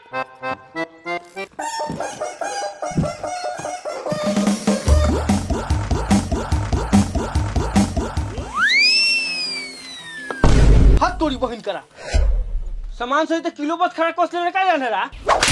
हाथ तोड़ी बहन करा सामान सही तो किलो बस खड़ा कसले में का जाने रा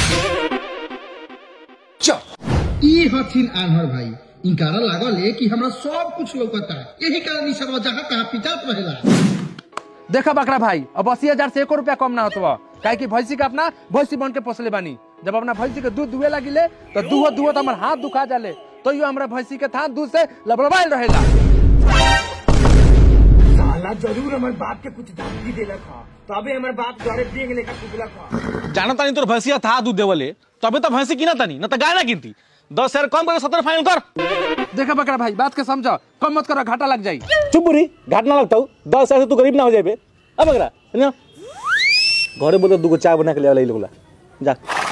चुप ई हथिन आन्हर भाई इनकारा लागल है कि हमरा सब कुछ लौकता यही कारण ई सब जहाँ तहाँ पिटात रहेला देखा बकरा भाई अब अस्सी हजार से एको रुपया कम ना होतो काहे कि भैंसी का अपना भैंसी बन के पोसले बानी जब अपना भैंसी के दूध दुहे लगिले तो दूहो दूहो तो हमार हाथ दुखा जाले तो यो हमरा भैंसी के थान दूध से लबड़बाइल रहेला साला जरूर हमारे बाप के कुछ धमकी देलक हा तबे हमारे बाप घरे बेंग लेकर कुबलक हा जाना तानी तोर भैंसिया था दूध देवले तबे तो भैंसी किना तानी न तो गाय ना गिनती दस हजार कम करके सत्तर फाइनल कर देखा बकरा भाई बात के समझो कम मत करो घाटा लग जाई चुप बुरी घाट ना लगता हूँ दस हजार से तू गरीब ना हो जाए अब अगरा ना घरे बोलो दूगो चाय बना के ले वाला लोगला जा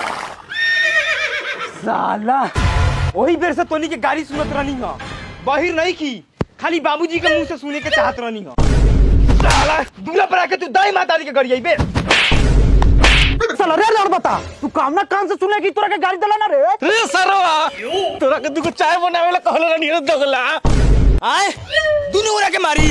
साला वही बेर से तोनी के गाड़ी सुनत रहनी हा बहिर नहीं की खाली बाबूजी के मुंह से सुने के चाहत रहनी हा साला दूल्हा पर आके तू दाई माता दी के गड़ी आई बे साला रे लड़ बता तू काम ना कान से सुने की तोरा के गाड़ी दला ना रे रे सरवा तोरा के दूगो चाय बनावे ला कहले रानी रे दोगला आए दोनों ओरा के मारी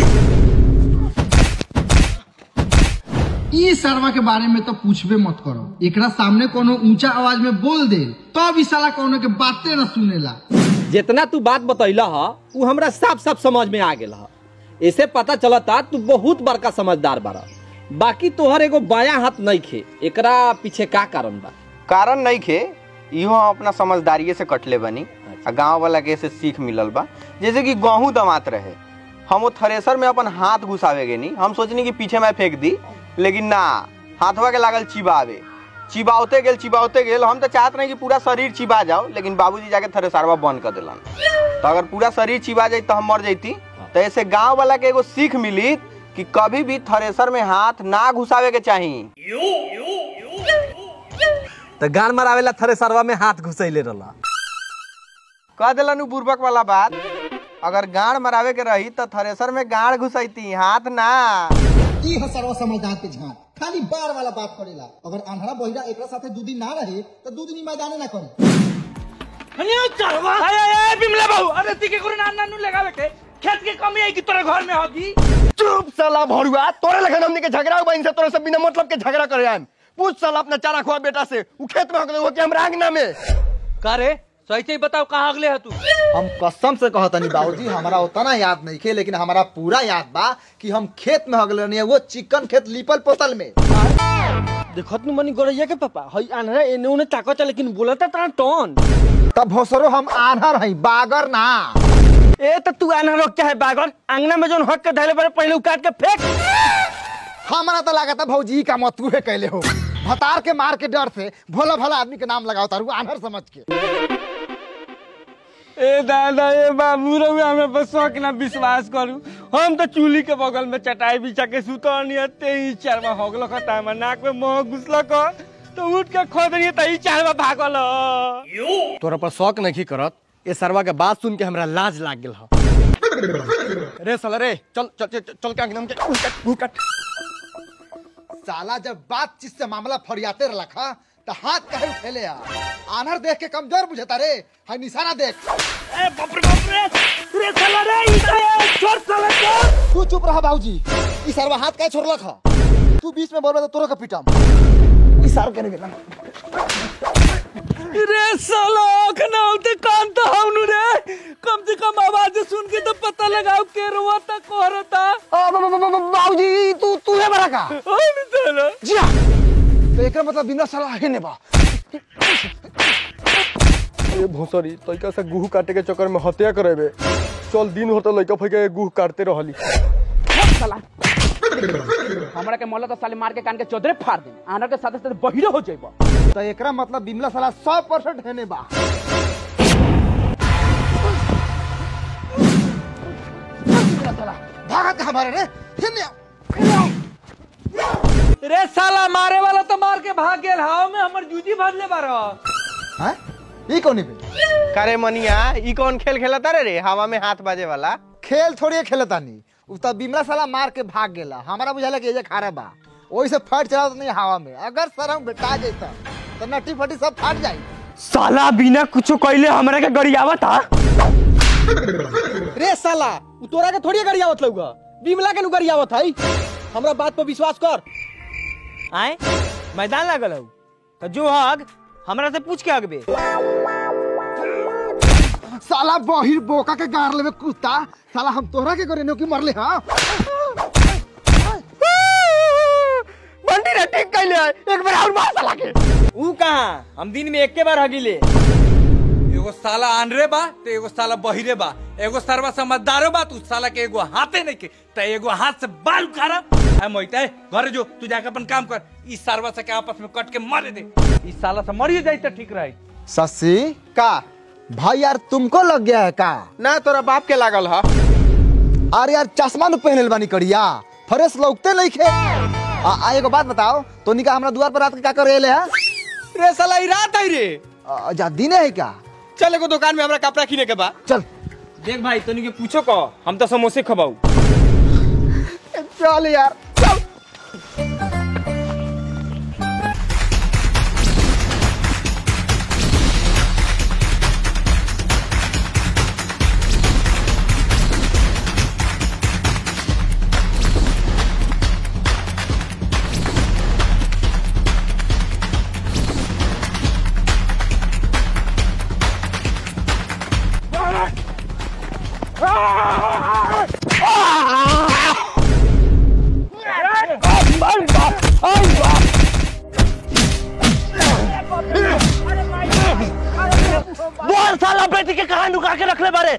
ई सरवा के बारे में तो पूछबे मत करो एकरा सामने कोनो ऊंचा आवाज में बोल दे तब ई साला कोनो के बातें न सुनेला जितना तू बात बतैला हा उ हमरा साफ साफ समझ में आ गेल हा ऐसे पता चलता तू बहुत बड़का समझदार बारा बाकी तोहर एगो बायां हाथ नहीं खे एकरा पीछे का कारण बा कारण नहीं खे इहो हम अपना समझदारिये से कटले बनी आ गांव वाला के से सीख मिलल बा जैसे कि गेहूं दमात रहे हम वो थ्रेसर में अपन हाथ घुसावे गे नहीं हम सोचनी कि पीछे मैं फेंक दी लेकिन ना हाथवा के लागल चिबावे चिबावते गेल चिबावते गेल हम तो चाहत नहीं कि पूरा शरीर चिबा जाओ लेकिन बाबूजी जाके थ्रेसरवा बंद कर दिलन तो अगर पूरा शरीर चिबा जाई तो हम मर जैती तो ऐसे गांव वाला के एगो सीख मिली कि कभी भी थ्रेसर में हाथ ना घुसावे के चाहिए तो गान मरावेला थरे सरवा में हाथ घुसैले रहला कह दिलन उ बुर्बक वाला बात अगर गाड़ मरावे के रही तो थ्रेसर में गाड़ घुसैती हाथ ना ई ह सरवा समझदार के झांक खाली बार वाला बात करेला अगर आन्हरा बहिरा एकरा साथे दू दिन ना रहे तो दू दिन ई मैदाने ना करे हनिया चढ़वा अरे अरे बिमला बाबू अरे तिके करे ना नानू लगावे के खेत के कमी आई कि तोरे घर में होगी चुप साला भरुआ तोरे लगन हमनी के झगड़ा हुआ इनसे तोरे से बिना मतलब के झगड़ा करे आम पूछ साला अपना चारा खुआ बेटा से उ खेत में हो के हमरा आंगना में का रे सही से बताओ कहाँ अगले है तू हम कसम से कहतनी बाबूजी हमारा उतना याद नहीं खे लेकिन हमारा पूरा याद बा कि हम खेत में हगल रहनी वो चिकन खेत लिपल पोतल में देखत नु मनी गरैया के पापा हई आनरा एने उने ताकत लेकिन बोलता तना टोन तब भोसरो हम आन्हर हई बागर ना ए त तू आना रोक है बागर आंगना में जोन हक के धैले पर पहले उकाट के फेंक हमारा तो लागत है भौजी का मत तू कैले हो भतार के मार के डर से भोला भला आदमी के नाम लगाओ तारू आन्हर समझ के ए दादा ए बाबू रहुए हमरा पर शौक ना विश्वास करू हम तो चूल्ही के बगल में चटाई बिछा के सुतनी ते ही चारवा होगल खता में नाक में मोह घुसल क तो उठ के खोद रही त ही चारवा भागल तोरा पर शौक नहीं करत ये सरवा के बात सुन के हमरा लाज लाग गेल हा रे साला रे चल चल चल, चल के अंगना में के उकट उकट साला जब बातचीत से मामला फरियाते रखा तो हाथ कहे उठेले आ आन्हर देख के कमजोर बुझता रे हाय निशाना देख ए बाप रे बाप रे रे साला रे ई तो छोड़ साला छोड़ तू चुप रहा बाबूजी ई सरवा हाथ काहे छोड़लक ह तू बीच में बोलबे तो तोरो के पीटम ई सार के गेला रे साला अखना होते कान तो हमनु रे कम से कम आवाज सुन के तो पता लगाओ के रोता कोहरता बाबूजी तू तू है बड़ा का हम साला जी हाँ तो एकरा मतलब बिना सलाह है ने बा ए भोसरी तैका से गुह काटे के चक्कर में हत्या करेबे चल दिन होता लइका फइका गुह काटते रहली हमरा के मोला तो साले मार के कान के चौधरे फाड़ दे आनर के साथे साथे बहिरो हो जाइबो तो एकरा मतलब बिमला सलाह सौ परसेंट है ने बा भागत हमारे रे हिन्ने आओ। रे साला मारे वाला तो मार के भाग गेल हाव में हमर जूजी भरले बारो हैं ई कौन पे करे मनिया ई कौन खेल खेलता रे रे हवा में हाथ बाजे वाला खेल थोड़ी खेलता नहीं उ तो बिमला साला मार के भाग गेला हमारा बुझाला कि ये जे खारा बा ओही से फट चला नहीं हवा में अगर सर हम बेटा जैता तो नट्टी फटी सब फाट जाई साला बिना कुछो कइले हमरा के गरियावत था रे साला उ तोरा के थोड़ी गाड़ी आवत लौगा बिमला के नु गाड़ी आवत है हमरा बात पर विश्वास कर आए मैदान लागल हूँ तो जो हग हमरा से पूछ के अगबे साला बहिर बोका के गार लेवे कुत्ता साला हम तोहरा के करे की मरले हाँ बंटी रे ठीक कइले है। एक बार और मार साला के ऊ कहां हम दिन में एक के बार हगिले एगो साला आनरे बा तो एगो साला बहिरे बा एगो सरवा समझदारो बा तू साला के एगो हाथे नहीं के तो एगो हाथ से बाल उखाड़ा है मोहिता है घर जो तू जाके अपन काम कर इस सरवा से के आपस में कट के मारे दे इस साला से मरिए जाई तो ठीक रही सस्सी का भाई यार तुमको लग गया है का ना तोरा बाप के लागल ह अरे यार चश्मा न पहनल बानी करिया फ्रेश लौकते नहीं खे आ, आ एगो बात बताओ तो निका हमरा द्वार पर रात के का करे ले है रे साला ई रात है रे आ, जा दिने है क्या चल एगो दुकान में हमरा कपड़ा किने के बा चल देख भाई तनी के पूछो को हम तो समोसे खबाऊ चल यार चल बोल साला बेटी के कहां नुका के रखले बारे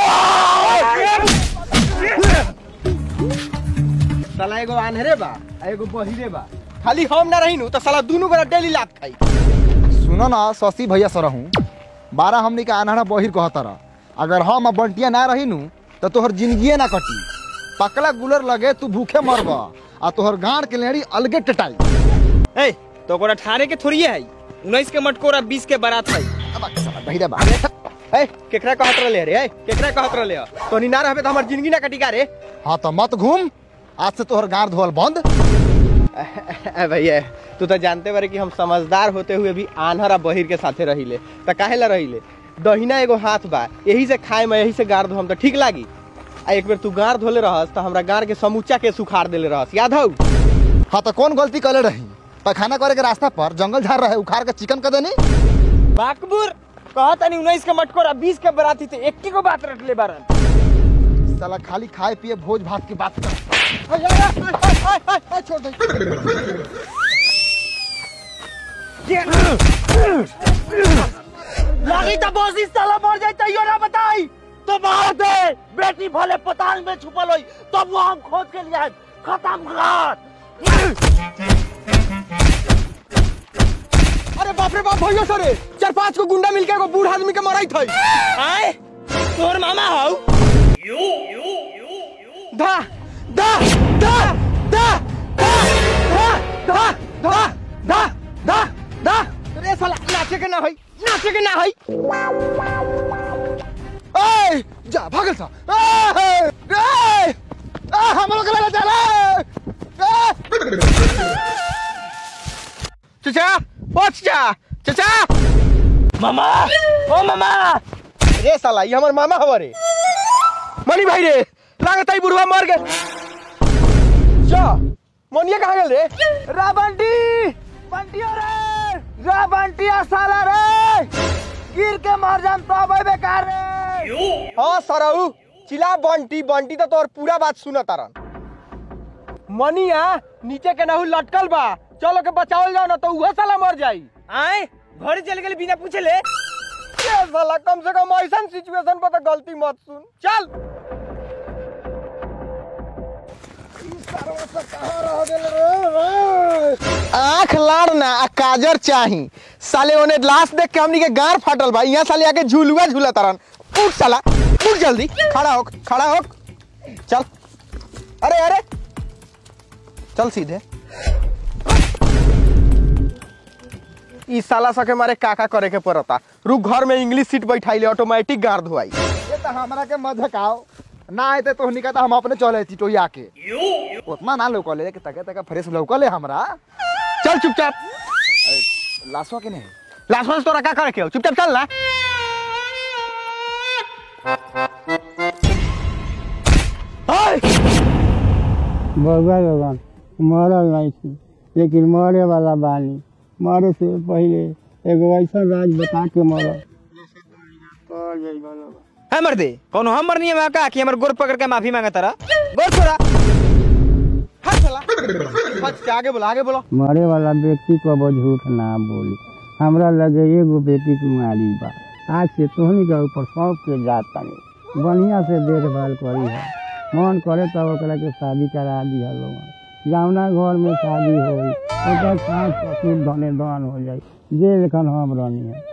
साला एगो आन्हरे बा आ एगो बहिरे बा खाली हम ना रही नु तो साला दोनों गोरा डेली लात खाई सुनो ना शशि भैया सर हूँ बारह हमनी के अनहरा बहिर कहता रह अगर हम अब बंटिया ना रही नु तो तोहर जिंदगी ना कटी पकला गुलर लगे तू भूखे मरब आ तोहर गांड के लेड़ी अलगे टटाई ए तो ओकरा ठाने के थोड़ी है 19 के मटकोरा 20 के बारात है बहिरा बा ए केकरा कहत रहले रे ए केकरा कहत रहले तोनी ना रहबे तो हमर जिंदगी ना कटी का रे हाँ तो मत घूम आज से तोहर गांड धोल बंद ए भैया तू तो जानते बारे कि हम समझदार होते हुए भी आन्हर आ बहिर के साथे रहिले त काहे ला रहिले दहिना एगो हाथ बा यही से खाए में यही से गार धोम त ठीक लागी आ एक बेर तू गार धोले रहस त हमरा गार के समूचा के सुखाड़ देले रहस याद हौ हाँ तो कौन गलती करे रही पैखाना करे के रास्ता पर जंगल झाड़ रहे उखाड़ के चिकन कर देनी बाकबुर कहता नहीं 19 के मटकोरा 20 के बाराती थे एक को बात रख ले बारन साला खाली खाए पिए भोज भात की बात कर छोड़ दे लगी तो बॉस इस साला मर जाए तैयो ना बताई तो मार दे बेटी भले पताल में छुपल होई तब वो हम खोज के लिए आए। खत्म कर अरे बाप रे बाप भैया सरे चार पांच को गुंडा मिलके एगो बूढ़ आदमी के मराई थई आए तोर मामा हो धा धा धा धा धा धा धा धा धा धा रे साला नाचे के ना होई नाचे के ना होई ए जा भागल सा ए ए आ हम लोग ले चला चचा ओ चचा चचा मामा ओ मामा रे साला ये हमर मामा हवा रे मनी भाई रे लागत है बुढ़वा मर गए जा मनिया कहाँ गेल रे रा बंटी बंटिया रे रा बंटिया साला रे गिर के मर जाम तो अबे बेकार रे हाँ सरऊ चिल्ला बंटी बंटी तो तोर पूरा बात सुना तारन मनिया नीचे के नहु लटकल बा चलो के बचावल जाओ ना तो उहे साला मर जाई आए घर चल गए बिना पूछे ले ये साला कम से कम ऐसा सिचुएशन पर तो गलती मत सुन चल आंख लाड़ ना आ काजर चाही साले ओने लाश देख के हमनी के गार फाटल बा यहाँ साले आके झूलुआ झूला तारन उठ साला उठ जल्दी खड़ा हो खड़ा हो चल अरे अरे चल सीधे ई साला सके मारे काका करे के पड़ता रुक घर में इंग्लिश सीट बैठाइले ऑटोमेटिक गार धोआई ये तो हमरा के मत झकाओ ना आए तो निका तो हम अपने चले थी टोया के उतना ना लौकले कि तके तके फ्रेश लौकले हमरा चल चुपचाप लाशवा के नहीं लास्ट में तोरा का करे के हो? चुपचाप चल ना ओए! बउआ लोगन मरल नहीं थी लेकिन मरे वाला बानी मरे से पहले एगो ऐसा राज बता के मरल है मर्दे कौन हम मरनी है का कि हमर गोर पकड़ के माफी मांगा तारा गोर छोड़ा हाथ चला हाथ से आगे बोला आगे बोलो मरे वाला व्यक्ति को अब झूठ ना बोली हमरा लगे एगो बेटी कुमारी बा आज से तोहनी के ऊपर सौंप के जात तानी बढ़िया से देखभाल करी है मन करे तब ओकरा के शादी करा दिया लोग जावना घर में शादी होई ओकर सास ससुर धने दान हो जाई जे लेखन हम रहनी है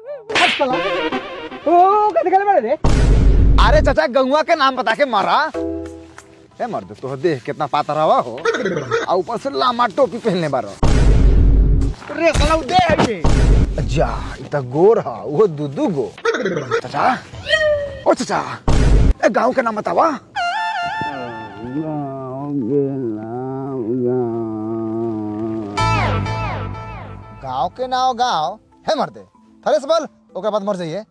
ओ का दिखले बड़े रे अरे चाचा गंगवा के नाम बता के मारा ए मर्द तो देख कितना पातर हवा हो आ ऊपर से लामा टोपी पहनले बारो रे साला दे है ये जा इतना गोर हा वो दुदू गो चाचा ओ चाचा ए गांव के नाम बतावा गांव के नाम गांव है मर्दे थरे से बोल ओकर बाद मर जाइए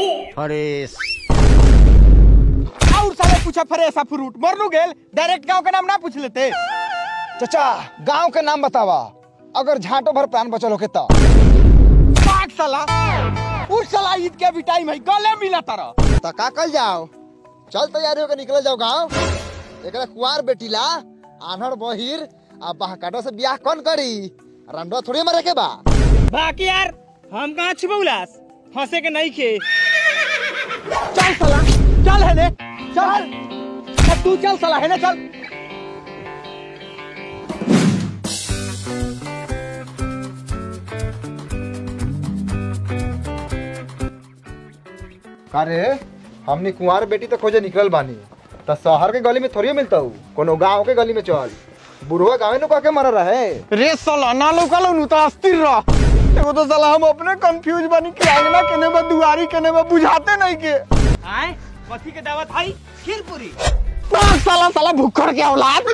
और साले पूछा फ्रेश फ्रूट मरनू गेल डायरेक्ट गांव का नाम ना पूछ लेते चाचा गांव के नाम बतावा अगर झांटो भर प्राण बचल होके तो पाक साला उस साला ईद के भी टाइम है गले मिला तारा तो का कल जाओ चल तैयारी होकर निकल जाओ गांव एकरा कुंवार बेटीला आन्हर बहिर आ बहकाटो से ब्याह कौन करी रंडो थोड़ी मरे के बा बाकी यार हम कहाँ छिपौलास फंसे के नहीं खे चल साला चल है ने चल अब तू चल साला है ना चल अरे हमने कुंवार बेटी तो खोजे निकल बानी तो शहर के गली में थोड़ी मिलता हूँ कोनो गांव के गली में चल बुढ़वा गाँव नु कह के मर रहे रे साला ना लोकल नु तो अस्थिर रह एगो तो साला हम अपने कंफ्यूज बनी कि आंगना केने बा दुआरी केने बा बुझाते नहीं के आए कथी के दावत है खीरपुरी पाक साला साला भुक्खड़ के औलाद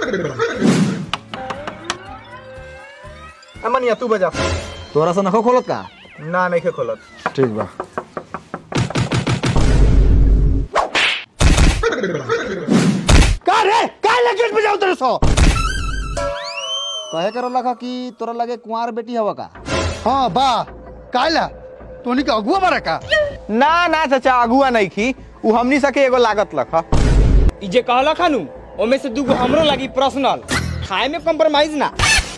अमनिया तू बजा तोरा से नखो खोलत का ना नहीं के खोलत ठीक बा का रे का लगेट बजाओ तेरे सो कहे कर लगा कि तोरा लगे कुंवार बेटी हवा का हाँ बा काला तोनी के अगुआ बारा का ना ना चाचा अगुआ नहीं खी उ हमनी सके एगो लागत लखा ई जे कहला खानू ओमे से दूगो हमरो लगी पर्सनल खाए में कॉम्प्रोमाइज ना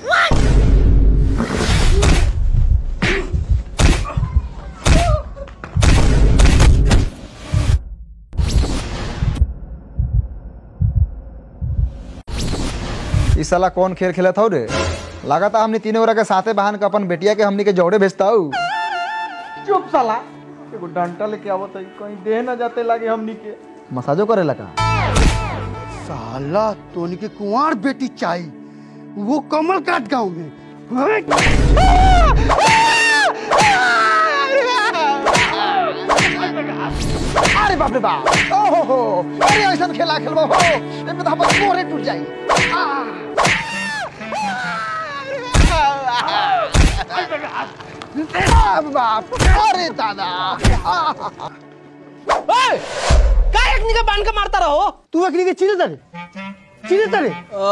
इस साला कौन खेल खेलत हो रे लगाता हमने तीनों ओरा के साथे बहन के अपन बेटिया के हमनी के जोड़े भेजता हूँ चुप साला एगो डंटा लेके आवत है कहीं देह ना जाते लागे हमनी के मसाजो करे लगा साला तोनी के कुंवार बेटी चाहिए वो कमल काट गांव में अरे बाप रे बाप ओहो हो अरे ऐसा खेला खेलबो हो ए पे तो हमर मोरे टूट जाई आ बाप अरे दादा का एकनी के बांध के मारता रहो तू अकनी के चीने तरे चीने तरे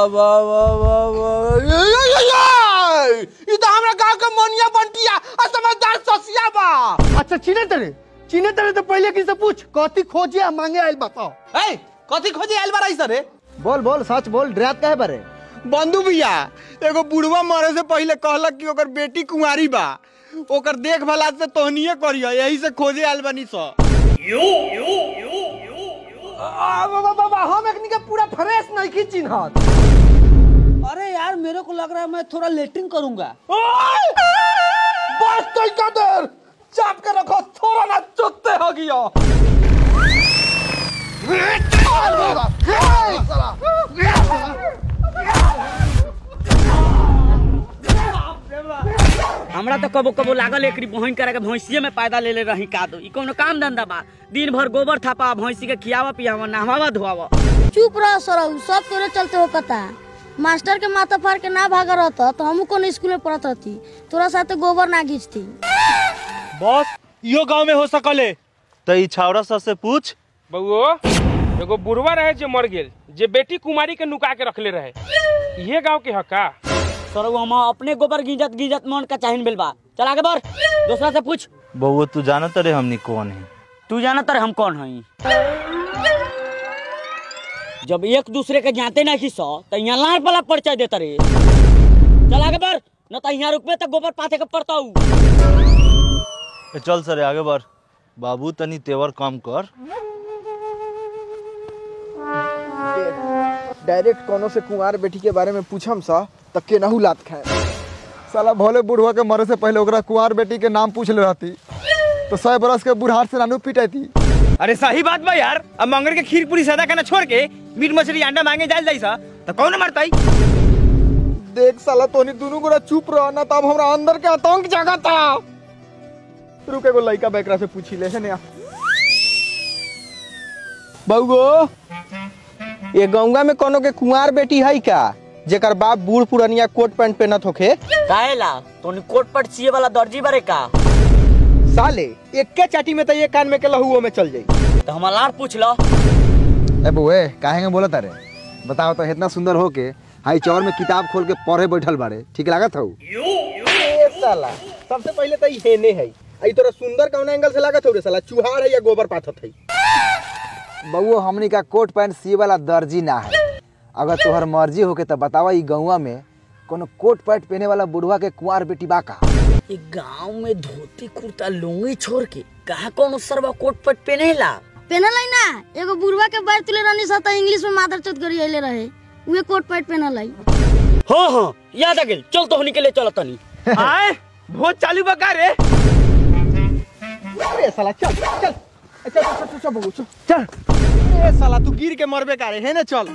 ई तो हमरा गांव के मोनिया बंटिया आ समझदार ससिया बा अच्छा चीने तरे चीने तरे तो पहले किसी से पूछ कथी खोजे आ मांगे आइल बताओ ए कथी खोजे आइल बारा इस रे बोल बोल सच बोल डरात काहे बारे बंधु भैया एगो बुढ़वा मरे से पहले कहलक कि ओकर बेटी कुंवारी बा ओकर देखभाल आज से तोहनिए करियो यही से खोजे आइल बनी सो हम एकनी के पूरा फ्रेश नहीं की चिन्हत अरे यार मेरे को लग रहा है मैं थोड़ा लेटरिंग करूंगा बस तो का देर चाप के रखो थोड़ा ना चुत्ते हो गया हमरा तो कबो कबो लागल एकरी बहन करे के भैंसिए में पैदा ले ले रही का दो ई कोनो काम धंधा बा दिन भर गोबर थापा भैंसी के खियावा पियावा नहवावा धोवावा चुप रह सरऊ सब तोरे चलते हो कता मास्टर के माथा फाड़ के ना भागा रहता तो हम कौन स्कूल में पढ़त रहती तोरा साथे गोबर ना घींचती बॉस इहो गांव में हो सकले तो ई छावड़ा सर से पूछ बउओ एगो बुढ़वा रहे जे मर गेल जे बेटी कुमारी के नुका के रखले रहे ये गांव के हका सर वो हम अपने गोबर गिंजत गिंजत मन का चाहिन बिल बा चल आगे बढ़ दूसरा से पूछ बउआ तू जानत रे हमनी कौन है तू जाना तर हम कौन हई जब एक दूसरे के जानते नहीं सो तो यहाँ लाल वाला परिचय देता रे चल आगे बढ़ न तो यहाँ रुकबे तो गोबर पाथे के पड़ता हूँ ए, चल सर आगे बढ़ बाबू तनी तेवर कम कर डायरेक्ट कोनो से कुंवार बेटी के बारे में पूछम सा त केनाहू लात खाए साला भोले बुढ़वा के मरे से पहले ओकरा कुंवार बेटी के नाम पूछ ले रहती तो सौ बरस के बुढ़ार से नानू पिटाती अरे सही बात बा यार अब मंगल के खीर पूरी सादा खाना छोड़ के मीट मछली अंडा मांगे जाल जाई सा तो कौन मरताई देख साला तोनी दोनों गोरा चुप रह ना तब हमरा अंदर के आतंक जागता रुक एगो लइका बेकरा से पूछी ले है ने बउगो ये गौवा में कोनो के कुंवार बेटी है का जेकर बाप बूढ़ पुरनिया कोट पैंट पहनत होखे काहेला तोनी कोट पट सीए वाला दर्जी बारे का साले एक्के चाटी में तो ये कान में के लहुओ में चल जाई तो हम लार पूछ लो ए बुए काहे के बोलत अरे बताओ तो इतना सुंदर हो के हाई चौर में किताब खोल के पढ़े बैठल बाड़े ठीक लागत हौ ए साला सबसे पहले तो ये ने है आई तोरा सुंदर कौन एंगल से लागत हो रे साला चुहाड़ है या गोबर पाथत है बउओ हमनी का कोट पैंट सी वाला दर्जी ना है अगर तोहर मर्जी होके तो बतावा ई गौवा में कोनो कोट पैंट पहने वाला बुढ़वा के कुंवार बेटी बा का ये गांव में धोती कुर्ता लुंगी छोड़ के कहा कौन सरवा कोट पट पहनेला पहनल है ना एगो बुढ़वा के बैर तुले रहनी सा त इंग्लिश में मादर चौथ करी अइले रहे उहे कोट पैंट पहनल है हाँ हाँ याद आ गेल चल तो होनी के लिए चल तनी आए भोज चालू बका रे अरे साला चल चल चल चल चल चल बबू चल चल ए साला तू गिर के मरबे कारे है ना चल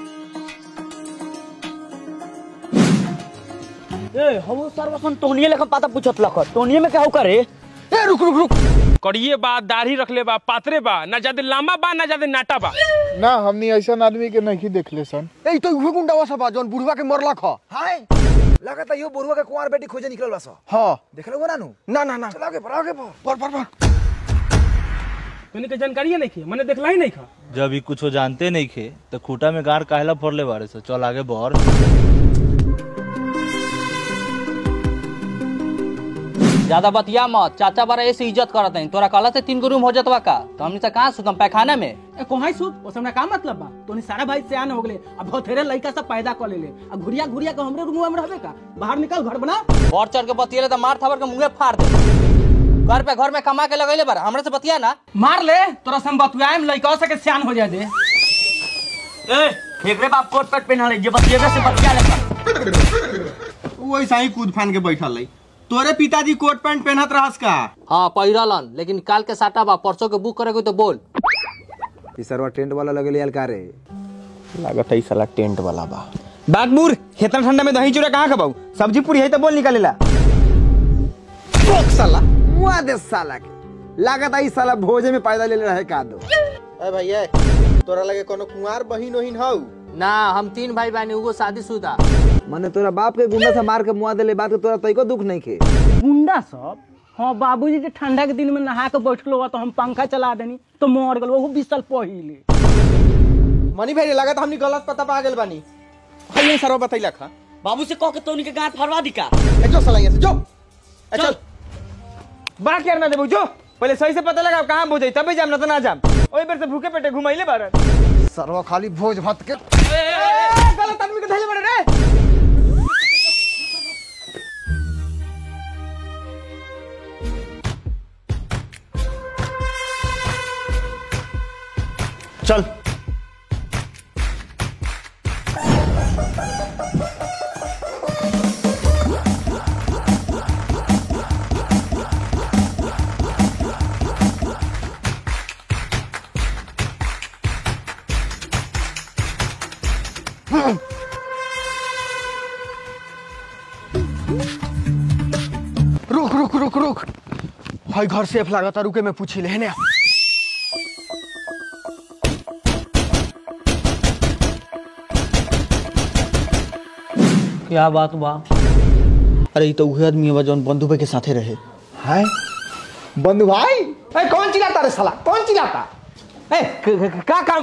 ए हम सरवा टोनिए लेखन पाता पूछत लख टोनिए में कहू करे ए रुक रुक रुक कड़िए बा दाढ़ी रखले बा पातरे बा ना ज्यादा लंबा बा ना ज्यादा नाटा बा ना हमनी ऐसा आदमी के नहीं देखले सन ए तो उहे गुंडावा सब बा जौन बुढ़वा के मरला ख हाय लगता यो बुढ़वा के कुंवार बेटी खोजे निकलल बा सा हां देखले हो ना नु ना ना ना चल आगे बढ़ आगे बढ़ पर पर पर तोनी के जानकारी नहीं खे मैंने देखला ही नहीं खा जब ई कुछो जानते नहीं खे तो खूटा में गार काहेला फोड़ले बारे से चल आगे बढ़ ज्यादा बतिया मत चाचा बारा ऐसे इज्जत करत है तोरा कहला से तीन गो रूम हो जतवा का तो हमनी से कहाँ सुतम पैखाना में ए कोहाई सुत ओ समय का मतलब बा तोनी सारा भाई सियान हो गेले अब बहुतेरे लइका सब पैदा कर लेले अब घुरिया घुरिया के हमरे रूम में रहबे का बाहर निकल घर बना बढ़ चढ़ के बतियले तो मार थावर के मुंहे फाड़ दे घर पे घर में कमा के लगैले बार हमरे से बतिया ना मार ले तोरा सम बतुआएम लइका से के सियान हो जाए दे ए एकरे बाप कोट पट पहनल है जे बतिएबे से बतिया ले वो ऐसा ही कूद फान के बैठल है तोरे पिताजी कोट पैंट पहनत रहस का हाँ पहिरलन लेकिन काल के साटा बा परसों के बुक करे कोई तो बोल ई सरवा टेंट वाला लगले यार का रे लागत है साला टेंट वाला बा बागबूर इतना ठंडा में दही चूड़ा कहाँ खबाऊ सब्जी पूरी है तो बोल निकालेला रोक साला मुआ दे साला के लागत आई साला भोजे में पैदा ले ले रहे का दो ए भैया तोरा लगे कोनो कुंवार बहिन ओहिन हौ ना हम तीन भाई बहनी उगो शादीशुदा मने तोरा बाप के गुंडा से मार के मुआ देले बात के तोरा तइको दुख नहीं खे गुंडा सब हाँ बाबूजी के ठंडा के दिन में नहा के बैठलो हुआ तो हम पंखा चला देनी तो मर गल वो बीस साल पहिले मनी भाई लागत हमनी गलत पता पा गेल बानी हइये सरवा बतैला खा बाबू से कह के तोनी के गांठ फरवा दी का ए जो साला यहाँ से जो ए चल बड़ा केयर ना देबू जो पहले सही से पता लगा कहाँ भोज तबे जाम ना तो ना जाम ओई बेर से भूखे पेटे घुमाइले बार सरवा खाली भोज भात के गलत आदमी के धैले बड़े रे चल रुक रुक रुक रुक भाई घर सेफ लागत रुके में पूछी ले ने क्या बात बा अरे ई तो उहे आदमी बा जौन बंधु भाई के साथे रहे हाय बंधु भाई ए, कौन चिल्लाता रे साला कौन चिल्लाता ए क- क- का काम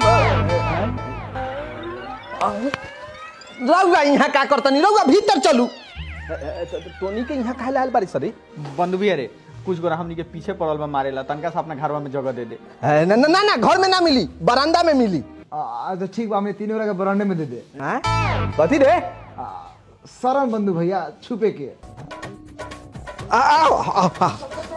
रउआ यहाँ का करतनी रउआ भीतर चलू टोनी के यहाँ काहे लायल बारी सरी बंधु भी अरे कुछ गोरा हमनी के पीछे पड़ल बा मारेला तनका से अपना घरवा में जगह दे दे ए, ना ना ना ना, घर में ना मिली बरामदा में मिली आ, तो ठीक बा हमें तीनों के बरांडे में दे दे कथी रे शरण बंधु भैया छुपे के आ, आओ, आओ, आओ।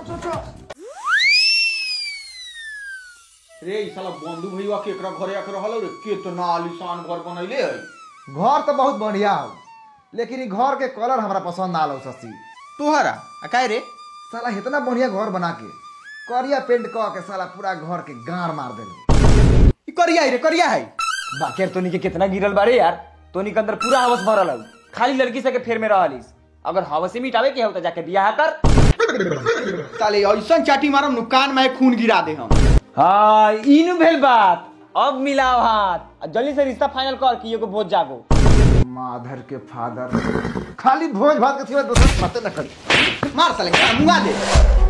रे ई साला बंधु भैया के एकरा घरे आके रहल रे कितना आलीशान घर बनैले है घर तो बहुत बढ़िया हो लेकिन ई घर के कलर हमरा पसंद ना आलो शशि तोहरा आ काहे रे साला इतना बढ़िया घर बना के करिया पेंट कह के साला पूरा घर के गाड़ मार देले ई करिया है रे करिया है बाकी तोनी के कितना गिरल बारे यार तोनी के अंदर पूरा हवस भरल हौ खाली लड़की से के फेर में रहलिस अगर हवस ही मिटावे के हो तो जाके बियाह कर साले ऐसन चाटी मारम नु कान में खून गिरा दे हम हाँ इनु भेल बात अब मिलाओ हाथ आ जल्दी से रिश्ता फाइनल कर कि एगो भोज जागो माधर के फादर खाली भोज भात के सिवा दोसर बातें न करी मार साले का मुंगा दे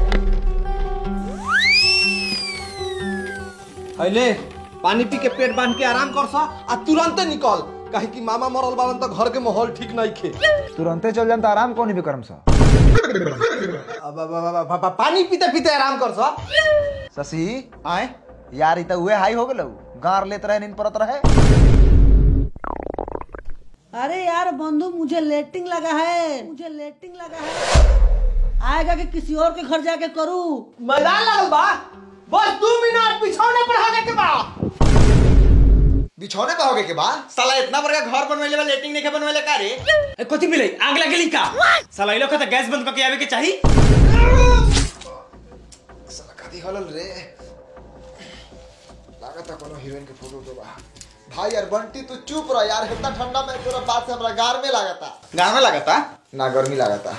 अले पानी पी के पेट बांध के आराम कर सा आ तुरंते निकल काहे कि मामा मरल बालन तो घर के माहौल ठीक नहीं खे तुरंते चल जाम तो आराम कौन भी करम सा अब- अब- अब- अब- अब- पानी पीते पीते आराम कर सा शशि आए यार ई तो उहे हाई हो गेलौ गार लेत रहे नींद परत रहे अरे यार बंधु मुझे लेटिंग लगा है मुझे लेटिंग लगा है आएगा कि किसी और के घर जाके करूं मजा लगल बा बस दो मिनट बिछौने पर होने के बाद बिछौने पे होगे के बाद साला इतना बड़का घर बनवेले बा लेटिंग नहीं बनवेले का रे ए, कथी मिले आग लगेली का साला ई लोग के तो गैस बंद करके आवे के चाही साला कथी हलल रे लागत कोनो हीरोइन के फोटो तो बा भाई यार बंटी तू चुप रह यार इतना ठंडा में तोरा बात से हमरा गार में लागता गाँव में लगता ना गर्मी लागता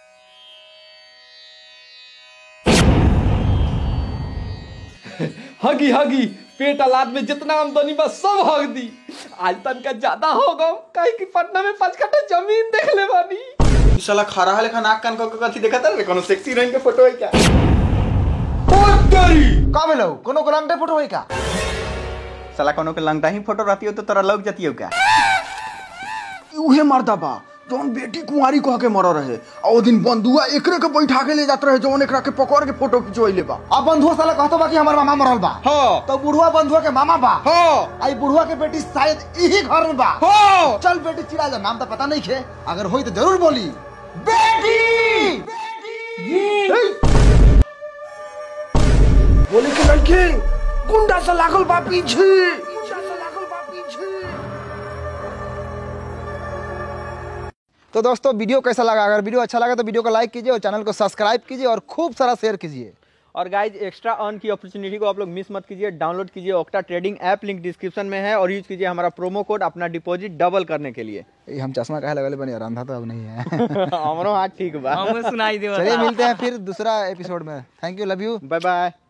हगी हगी पेट अलाद में जितना आमदनी बा सब हग दी आज तन का ज्यादा हो गो काहे कि पटना में पांच कट्ठा जमीन देख ले बानी ई साला खरा है लेखा नाक कान को कथी देखत रे कोनो सेक्सी हीरोइन के फोटो है क्या का भेलौ कोनो ग्रांडे फोटो है का साला कोनो के लंगटा ही फोटो रहती हो तो तोरा लग जाती हो क्या उहे मर्दा बा जौन बेटी कुंवारी कह के मर रहे आ ओ दिन बंधुआ एकरे के बैठा के ले जात रहे जौन एकरा के पकड़ के फोटो खिंचवैले बा अब बंधुआ साला कहतो बा कि हमर मामा मरल बा हाँ तो बुढ़वा बंधुआ के मामा बा हाँ आई बुढ़वा के बेटी शायद यही घर में बा हाँ चल बेटी चिड़ा जा नाम तो पता नहीं खे अगर होई तो जरूर बोली बेटी बोले के लड़के गुंडा से लागल बा पीछे गुंडा से लागल बा पीछे तो दोस्तों वीडियो कैसा लगा अगर वीडियो अच्छा लगा तो वीडियो को लाइक कीजिए और चैनल को सब्सक्राइब कीजिए और खूब सारा शेयर कीजिए और गाइज एक्स्ट्रा अर्न की अपॉर्चुनिटी को आप लोग मिस मत कीजिए डाउनलोड कीजिए Octa trading app link description में है और यूज कीजिए हमारा प्रोमो कोड अपना डिपॉजिट डबल करने के लिए ये हम चश्मा कहे लगले बनी यार अंधा तो अब नहीं है हमरो हाथ ठीक बा हमें सुनाई देवा चलिए मिलते हैं फिर दूसरा एपिसोड में thank you love you bye by